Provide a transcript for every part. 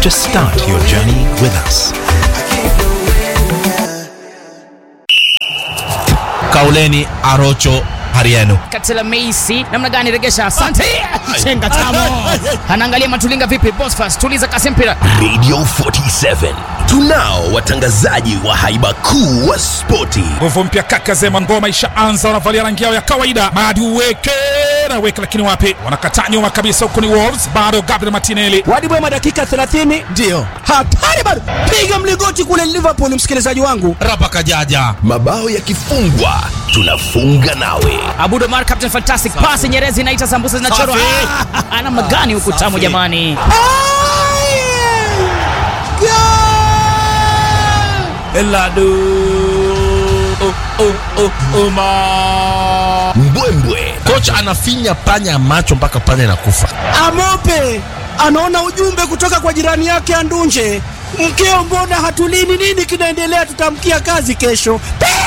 to start your journey with us. Kauleni Arocho Hariano. Katela Meisi namna gani regesha? Asante. Chenga tamo. Anaangalia Matulinga vipi? Bosfas tuliza kasi mpira. Radio 47 tunao watangazaji wa haiba kuu wa spoti. nguvu mpya kaka zema ngoma ishaanza wanavalia rangi yao ya kawaida madi uweke na weke lakini wapi wanakataa nyuma kabisa huku ni wolves bado gabriel martinelli Wadi Bwema dakika 30 Ndio. hatari bado, piga mlingoti kule Liverpool, msikilizaji wangu. Rapa Kajaja. Mabao yakifungwa tunafunga nawe. Abudo Mar Captain Fantastic pass Nyerezi inaita sambusa zinachorwa. Safi. Ah, Ana magani huku tamu jamani. Mbwembwe Kocha anafinya panya macho mpaka panya inakufa. Amope anaona ujumbe kutoka kwa jirani yake Andunje, mkeo, mbona hatulini? Nini kinaendelea? Tutamkia kazi kesho.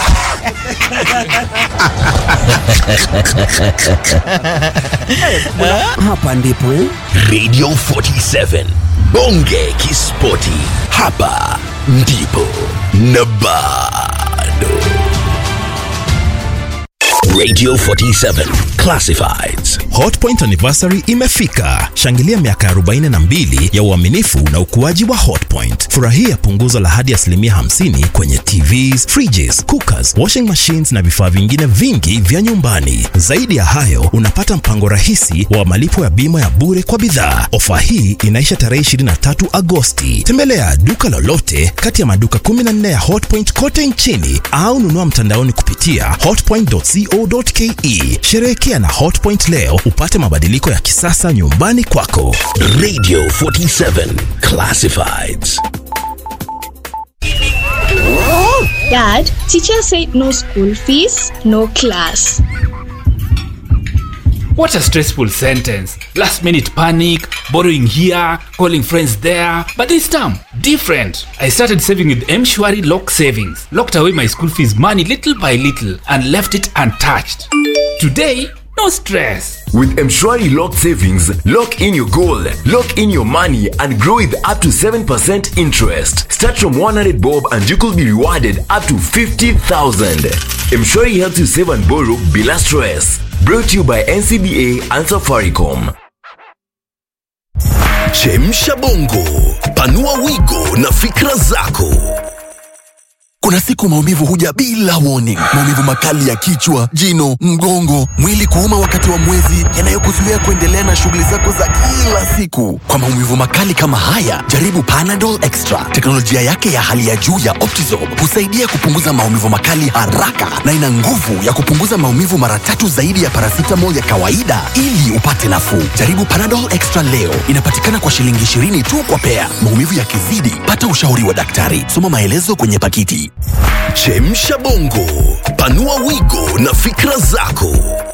Hapa ndipo eh? Radio 47 bonge kispoti, hapa ndipo na bado. Radio 47 Classifieds. Hotpoint anniversary imefika. Shangilia miaka 42 ya uaminifu na ukuaji wa Hotpoint. Furahia punguzo la hadi asilimia 50 kwenye TVs, fridges, cookers, washing machines na vifaa vingine vingi vya nyumbani. Zaidi ya hayo, unapata mpango rahisi wa malipo ya bima ya bure kwa bidhaa. Ofa hii inaisha tarehe 23 Agosti. Tembelea duka lolote kati ya maduka 14 ya Hotpoint kote nchini au nunua mtandaoni kupitia hotpoint.co.ke. Sherehekea na Hotpoint leo upate mabadiliko ya kisasa nyumbani kwako. Radio 47 Classifieds. Dad, teacher said no school fees, no class. What a stressful sentence. Last minute panic, borrowing here, calling friends there. But this time, different. I started saving with Mshwari Lock Savings. Locked away my school fees money little by little and left it untouched. Today, no stress. With Mshwari Lock Savings, lock in your goal, lock in your money, and grow with up to 7% interest. Start from 100 bob and you could be rewarded up to 50,000. Mshwari helps you save and borrow bila stress. Brought to you by NCBA and Safaricom. Chemsha bongo, panua wigo na fikra zako. Kuna siku maumivu huja bila warning. Maumivu makali ya kichwa, jino, mgongo, mwili kuuma wakati wa mwezi, yanayokuzuia kuendelea na shughuli zako za kila siku. Kwa maumivu makali kama haya, jaribu Panadol Extra. Teknolojia yake ya hali ya juu ya Optizorb husaidia kupunguza maumivu makali haraka na ina nguvu ya kupunguza maumivu mara tatu zaidi ya paracetamol ya kawaida ili upate nafuu. Jaribu Panadol Extra leo. Inapatikana kwa shilingi 20 tu kwa pea. Maumivu yakizidi, pata ushauri wa daktari. Soma maelezo kwenye pakiti. Chemsha bongo, panua wigo na fikra zako.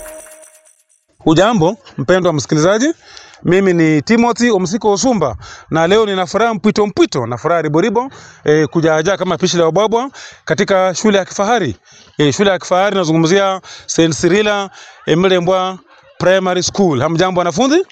Hujambo mpendwa msikilizaji, mimi ni Timothy Omsiko Osumba na leo nina furaha mpwito mpwito na furaha riboribo e, kujaajaa kama pishi la ubwabwa katika shule ya kifahari e, shule ya kifahari nazungumzia St. Cyrilla e, Mlembwa Primary School. Hamjambo wanafunzi?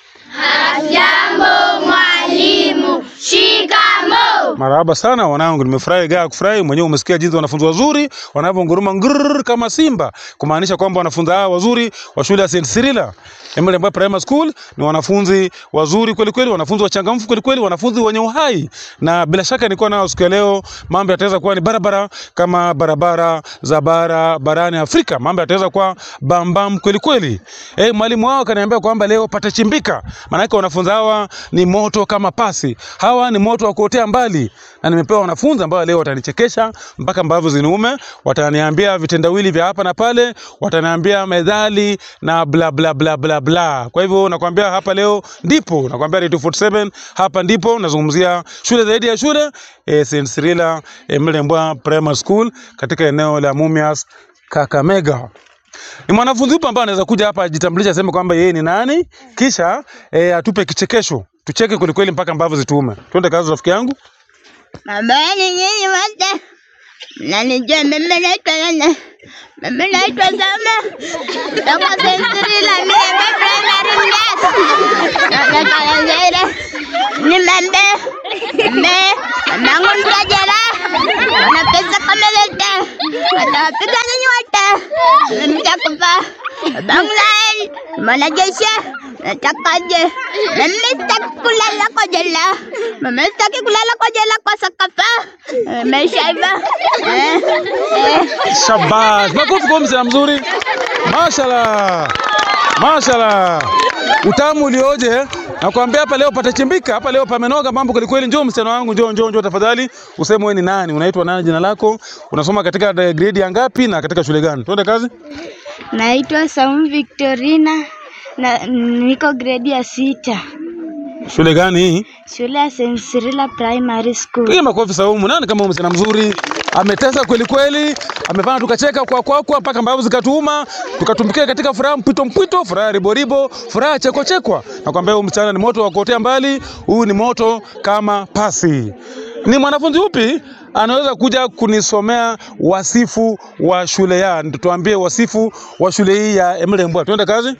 Jambo mwalimu, shikamo. Marahaba sana wanangu, nimefurahi gaa kufurahi mwenyewe. Umesikia jinsi wanafunzi wazuri wanavyonguruma ngurr kama simba, kumaanisha kwamba wanafunzi hawa wazuri wa shule ya St. Cyrilla Emily Mbowe Primary School ni wanafunzi wazuri kweli kweli, wanafunzi wachangamfu kweli kweli, wanafunzi wenye uhai, na bila shaka nilikuwa nao siku ya leo, mambo yataweza kuwa ni barabara kama barabara za bara barani Afrika, mambo yataweza kuwa bambam kweli kweli. Eh, mwalimu wao kaniambia kwamba leo patachimbika, maana yake wanafunzi hawa ni moto kama pasi, hawa ni moto wa kuotea mbali, na nimepewa wanafunzi ambao leo watanichekesha mpaka mbavu ziniume, wataniambia vitendawili vya hapa na pale, wataniambia methali na bla bla bla bla bla. Kwa hivyo nakwambia hapa leo ndipo nakwambia Radio 47 hapa ndipo nazungumzia shule zaidi ya shule eh, St. Cyrilla eh, Mlembwa Primary School katika eneo la Mumias Kakamega. Ni mwanafunzi upi ambaye anaweza kuja hapa ajitambulishe aseme kwamba yeye ni nani, kisha eh, atupe kichekesho, tucheke kweli kweli mpaka mbavu zituume. Twende kazi rafiki yangu. Habari nyinyi wote, mnanijua mimi naitwa nani? Mimi naitwa Sama kutoka St. Cyrilla Mlembwa Primary Class. Nataka Nimeambia mme mamangu mtia jela, ana pesa kama zote, atawapiga nyinyi wote, mtakufa. Babangu naye ni mwanajeshi, natakaje? Mimi sitaki kulala kwa jela, mimi sitaki kulala kwa jela kwa sakafa, maisha hivyo eh, eh. Shabaz, makofi kwa msichana mzuri. Mashallah, mashallah, utamu ulioje! Nakwambia hapa leo patachimbika, hapa leo pamenoga mambo kweli kweli. Njoo msichana wangu, njoo njoo njoo tafadhali, useme wewe ni nani, unaitwa nani, jina lako, unasoma katika grade ya ngapi na katika shule gani? Tuende kazi. Naitwa Saumu Victorina na niko gredi ya sita, Shule gani hii? shule ya St. Cyrilla Primary School. Piga makofi Saumu. Nani kama huyu msichana mzuri? Ametesa kweli kweli, amefanya tukacheka kwa kwa kwa mpaka mbavu zikatuuma, tukatumbukia katika furaha mpito mpito, furaha ribo ribo, furaha cheko chekwa. Nakwambia huyu msichana ni moto wa kuotea mbali, huyu ni moto kama pasi. Ni mwanafunzi upi anaweza kuja kunisomea wasifu wa shule ya, tuambie wasifu wa shule hii ya Emile Mbwa. Tuende kazi.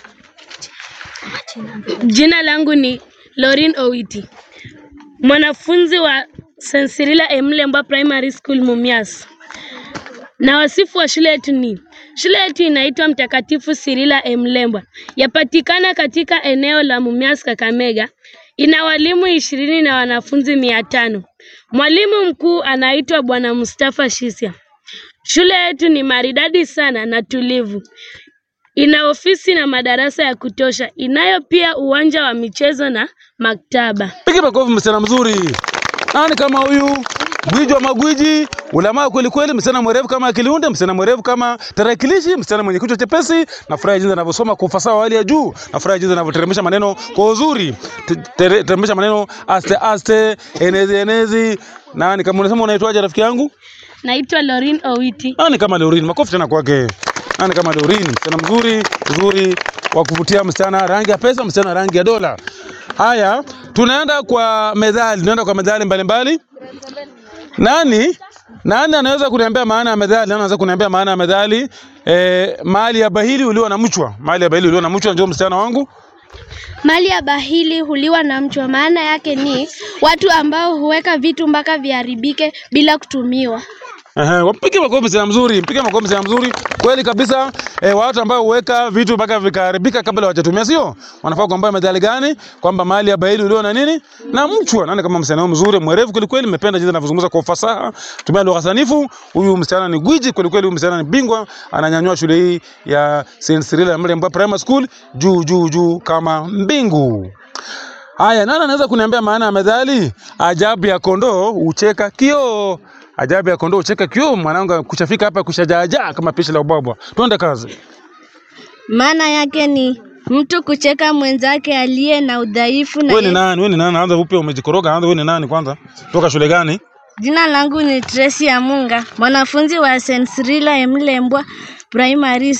Jina langu ni Lorin Owiti, mwanafunzi wa St. Cyrilla Emlembwa Primary School Mumias. Na wasifu wa shule yetu ni shule yetu inaitwa Mtakatifu Cyrilla Emlembwa, yapatikana katika eneo la Mumias, Kakamega. Ina walimu ishirini na wanafunzi mia tano. Mwalimu mkuu anaitwa Bwana Mustafa Shisia. Shule yetu ni maridadi sana na tulivu. Ina ofisi na madarasa ya kutosha. Inayo pia uwanja wa michezo na maktaba. Piga makofi msichana mzuri. Nani kama huyu? Gwiji wa magwiji, ulamaa kweli kweli, msichana mwerevu kama akiliunde, msichana mwerevu kama tarakilishi, msichana mwenye kichwa chepesi. Nafurahi jinsi anavyosoma kwa ufasaha wa hali ya juu. Nafurahi jinsi anavyoteremsha maneno kwa uzuri. Te- tere- Teremsha maneno aste aste, enezi enezi. Nani kama unasema unaitwaje rafiki yangu? Naitwa Lorin Owiti. Nani kama Lorin? Makofi tena kwake. Nani kama Lorin? Msichana mzuri, mzuri wa kuvutia, msichana rangi ya pesa, msichana rangi ya dola. Haya, tunaenda kwa methali, tunaenda kwa methali mbalimbali. Nani nani anaweza kuniambia maana ya methali? Nani anaweza kuniambia maana ya methali? Eh, mali ya bahili uliwa na mchwa. Mali ya bahili uliwa na mchwa, njoo msichana wangu. Mali ya bahili huliwa na mchwa. Maana yake ni watu ambao huweka vitu mpaka viharibike bila kutumiwa. Ehe, wampige makofi msichana mzuri, mpige makofi msichana mzuri. Kweli kabisa, eh, watu ambao huweka vitu mpaka vikaharibika kabla hawajatumia, sio? Wanafaa kuambia methali gani? Kwamba mali ya bahili ulio na nini? Na mchwa. Nani kama msichana huyu mzuri, mwerevu kweli kweli, nimependa jinsi anavyozungumza kwa ufasaha, tumia lugha sanifu. Huyu msichana ni gwiji kweli kweli, huyu msichana ni bingwa, ananyanyua shule hii ya St. Cyrilla Mlembwa Primary School juu juu juu kama mbingu. Haya, nani anaweza kuniambia maana ya methali? Ajabu ya kondoo hucheka kioo. Ajabu ya kondoo hucheka kioo. Mwanangu kuchafika hapa kushajaajaa kama pishi la ubwabwa. Tuende kazi. Maana yake ni mtu kucheka mwenzake aliye na udhaifu na Wewe ni ye- nani? Wewe ni nani? Anza upya, umejikoroga. Anza, wewe ni nani kwanza? Toka shule gani? Jina langu ni Tracy Amunga, mwanafunzi wa St. Cyrilla Emlembwa Primary,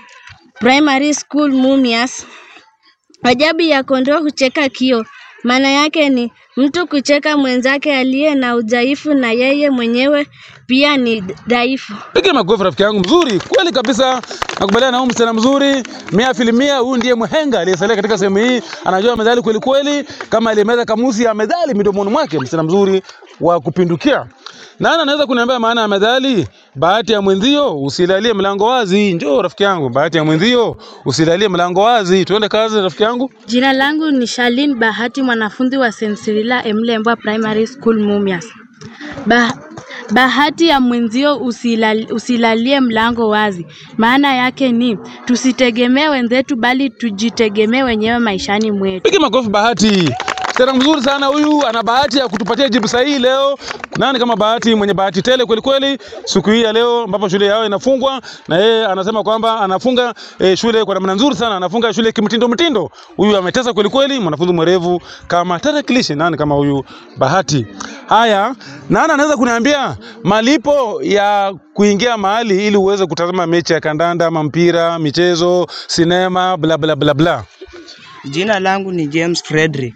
Primary School Mumias. Ajabu ya kondoo hucheka kio. Maana yake ni mtu kucheka mwenzake aliye na udhaifu na yeye mwenyewe pia ni dhaifu. Piga makofi rafiki yangu mzuri. Kweli kabisa. Nakubaliana na huyu msichana mzuri. Mia filimia huyu ndiye mhenga aliyesalia katika sehemu hii. Anajua methali kweli kweli kama aliyemeza kamusi ya methali midomoni mwake. Msichana mzuri wa kupindukia. Nani anaweza kuniambia maana ya methali? Bahati ya mwenzio usilalie mlango wazi. Njoo rafiki yangu, bahati ya mwenzio usilalie mlango wazi. Tuende kazi rafiki yangu. Jina langu ni Shalin Bahati, mwanafunzi wa St. Cyrilla Emlembwa Primary School Mumias. Ba bahati ya mwenzio usilal, usilalie mlango wazi. Maana yake ni tusitegemee wenzetu, bali tujitegemee wenyewe maishani mwetu. Piga makofi Bahati. Msichana mzuri sana huyu, ana bahati ya kutupatia jibu sahihi leo. Nani kama Bahati, mwenye bahati tele kweli kweli, siku hii ya leo ambapo shule yao inafungwa, na yeye anasema kwamba anafunga eh, shule kwa namna nzuri sana, anafunga shule kimtindo mtindo. Huyu ametesa kweli kweli, mwanafunzi mwerevu kama tarakilishi. Nani kama huyu Bahati? Haya, nani anaweza kuniambia malipo ya kuingia mahali ili uweze kutazama mechi ya kandanda ama mpira, michezo, sinema, bla bla bla bla? Jina langu ni James Frederick.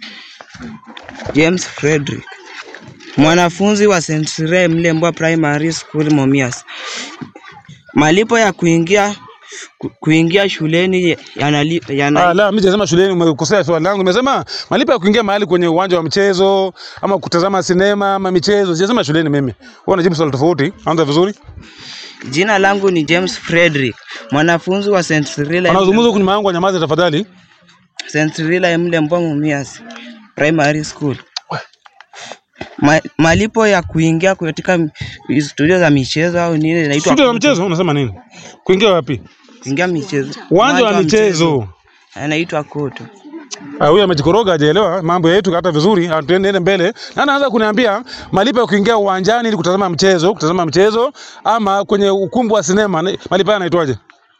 James Frederick. Mwanafunzi wa St. Cyrilla Mlembwa Primary School Mumias. Malipo ya kuingia ku, kuingia shuleni yanali, yana, Ah, la, mimi sijasema shuleni, umekosea swali langu. Nimesema malipo ya kuingia mahali kwenye uwanja wa mchezo ama kutazama sinema ama michezo. Sijasema shuleni mimi. Wewe unajibu swali tofauti. Anza vizuri. Jina langu ni James Frederick, mwanafunzi wa St. Cyril Wanazungumza huku nyuma yangu, wanyamaze tafadhali. St. Cyril Emlembwa Mumias Primary School. Ma, malipo ya kuingia katika m- studio za michezo au nini inaitwa Studio ya mchezo unasema nini? Kuingia wapi? kuingia michezo. Uwanja wa michezo. Anaitwa Koto. Ah, huyu amejikoroga hajaelewa mambo yetu hata vizuri. Ah, Tuende mbele. Na anaanza kuniambia malipo ya kuingia uwanjani ili kutazama mchezo, kutazama mchezo ama kwenye ukumbi wa sinema. ni- Malipo haya yanaitwaje?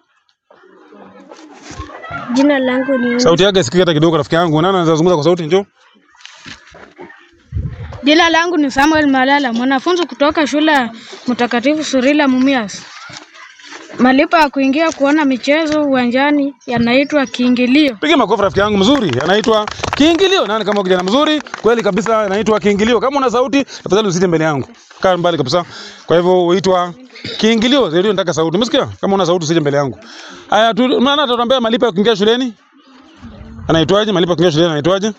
Jina langu ni Sauti yake sikika hata kidogo rafiki yangu. Nani anazungumza kwa sauti njoo? Jina langu ni Samuel Malala, mwanafunzi kutoka shule ya Mtakatifu Surila Mumias. Malipo ya kuingia kuona michezo uwanjani yanaitwa kiingilio. Piga makofi rafiki yangu mzuri. Anaitwa kiingilio. Nani kama kijana mzuri? Kweli kabisa anaitwa kiingilio. Kama una sauti, tafadhali usije mbele yangu. Kaa mbali kabisa. Kwa hivyo huitwa kiingilio. Ndio nataka sauti. Umesikia? Kama una sauti usije mbele yangu. Haya tu maana tutatuambia malipo ya kuingia shuleni. Anaitwaje? Malipo ya kuingia shuleni anaitwaje?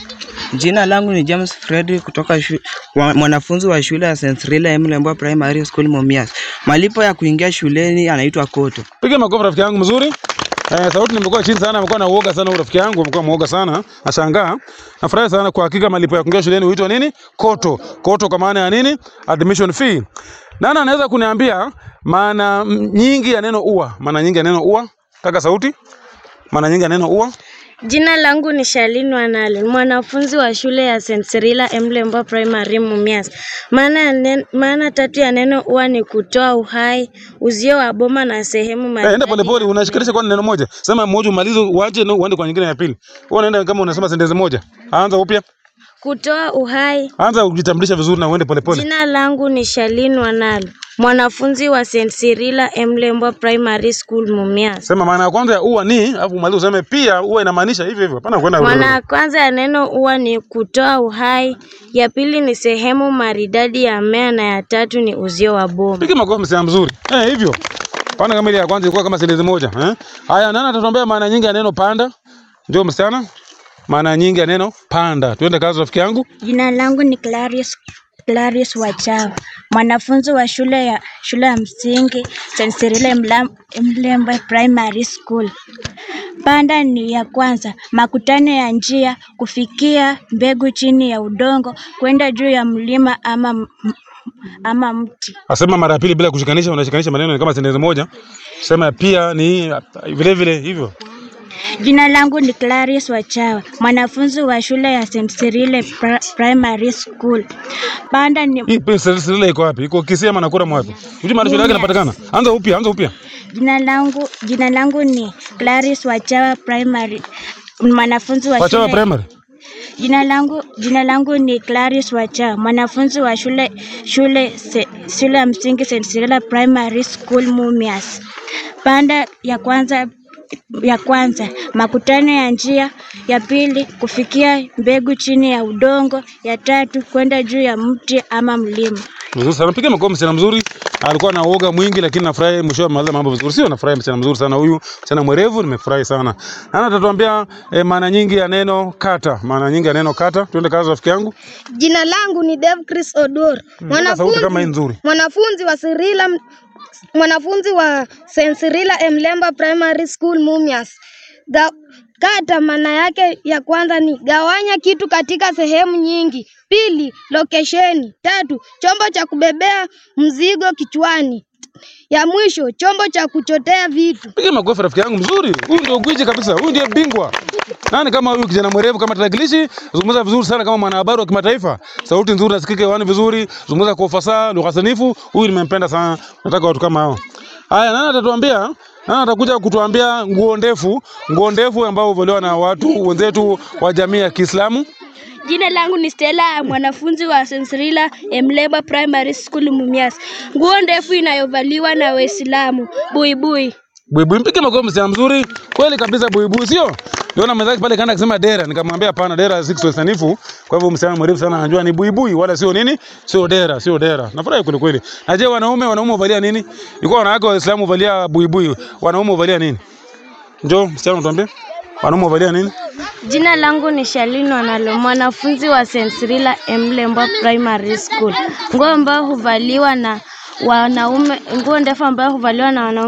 Jina langu ni James Frederick kutoka shu, wa, mwanafunzi wa shule ya St. Cyril Emlembwa Primary School Mumias. Malipo ya kuingia shuleni anaitwa Koto. Piga makofi rafiki yangu mzuri. Eh, sauti nimekuwa chini sana, amekuwa na uoga sana huyu rafiki yangu, amekuwa muoga sana. Nashangaa. Nafurahi sana kwa hakika malipo ya kuingia shuleni huitwa nini? Koto. Koto kwa maana ya nini? Admission fee. Nani anaweza kuniambia maana mm, nyingi ya neno ua? Maana nyingi ya neno ua? Taka sauti. Maana nyingi ya neno ua? Jina langu ni Shalin Wanale, mwanafunzi wa shule ya St. Cyrilla Emlembwa Primary Mumias. Maana ya nen- maana tatu ya neno ua ni kutoa uhai, uzio wa boma na sehemu Eh, enda maridadi. polepole, unashikanisha kwa neno moja. Sema moja umalize uache na uende kwa nyingine ya pili. Wewe unaenda kama unasema sentensi moja. Anza upya. Kutoa uhai. Anza kujitambulisha vizuri na uende polepole. Jina langu ni Shalin Wanale, mwanafunzi wa St. Cyrilla Emlembwa Primary School Mumias. Sema maana ya kwanza ya ua ni, alafu umalize useme pia ua inamaanisha hivyo hivyo. Hapana kwenda Maana ya kwanza ya neno ua ni kutoa uhai, ya pili ni sehemu maridadi ya mmea na ya tatu ni uzio wa boma. Piga makofi msichana mzuri. Eh, hivyo. Pana kama ile ya kwanza ilikuwa kama sentensi moja, eh? Haya, nani atatuambia maana nyingi ya neno panda? Njoo msichana. Maana nyingi ya neno panda. Tuende kazi rafiki yangu. Jina langu ni Clarice, Clarice Wachawa, mwanafunzi wa shule ya shule ya msingi St. Cyril Emla- Emlembwa Primary School. Panda ni ya kwanza, makutano ya njia, kufikia mbegu chini ya udongo, kwenda juu ya mlima ama, m- ama mti. Asema mara ya pili bila kushikanisha, unashikanisha maneno ni kama sentensi moja. Sema pia ni vile vile hivyo. Jina langu ni Clarice Wachawa, mwanafunzi wa shule ya St. Cyril Pri- Primary School. Panda ni Hii sentensi iko wapi? Iko Kisii ama Nakuru ama wapi? Unajua maana shule yake inapatikana. Anza upya, anza upya. Jina langu jina langu ni Clarice Wachawa Primary, mwanafunzi wa Wachawa shule. primary. Jina langu jina langu ni Clarice Wachawa, mwanafunzi wa shule shule se, shule ya msingi St. Cyrilla Primary School Mumias. Panda ya kwanza ya kwanza makutano ya njia, ya pili kufikia mbegu chini ya udongo, ya tatu kwenda juu ya mti ama mlima. Vizuri sana. Piga makofi msichana mzuri. Alikuwa na uoga mwingi lakini nafurahi mwisho wa mambo vizuri. Sio nafurahi msichana mzuri sana huyu. Msichana mwerevu nimefurahi sana. Nani atatuambia eh, maana nyingi ya neno kata? Maana nyingi ya neno kata. Tuende kazi rafiki yangu. Jina langu ni Dave Chris Odor, Nataka sauti kama hii nzuri. mwanafunzi wa Sirila, mwanafunzi wa St. Cyrilla Emlemba Primary School Mumias. Ga, kata maana yake ya kwanza ni gawanya kitu katika sehemu nyingi. Pili, lokesheni. Tatu, chombo cha kubebea mzigo kichwani. Ya mwisho, chombo cha kuchotea vitu. Piga makofi rafiki yangu mzuri. Huyu ndio gwiji kabisa. Huyu ndiye bingwa. Nani kama huyu kijana mwerevu kama tarakilishi, zungumza vizuri sana kama mwanahabari wa kimataifa. Sauti nzuri nasikika hewani vizuri, zungumza kwa ufasaha, lugha sanifu. Huyu nimempenda sana. Nataka watu kama hao. Haya, nani atatuambia? Nani atakuja kutuambia nguo ndefu, nguo ndefu ambao huvaliwa na watu wenzetu wa jamii ya Kiislamu? Jina langu ni Stella, mwanafunzi wa St. Cyrilla Emleba Primary School Mumias. Nguo ndefu inayovaliwa na Waislamu, buibui. Buibui, mpige makofi msichana mzuri. Kweli kabisa buibui, sio? Niona mwenzake pale kaenda kusema dera, nikamwambia hapana, dera si Kiswahili sanifu. Kwa hivyo msichana mrefu sana anajua ni buibui wala sio nini? Sio dera, sio dera. Nafurahi kweli kweli. Na je, wanaume wanaume huvalia nini? Ilikuwa wanawake wa Uislamu huvalia buibui. Wanaume huvalia nini? Njoo msichana utuambie. Wanaume huvalia nini? Jina langu ni Shalini Wanalo, mwanafunzi wa St. Cyrilla Mlembwa Primary School. Nguo ambayo huvaliwa na wanaume, nguo ndefu ambayo huvaliwa na wanaume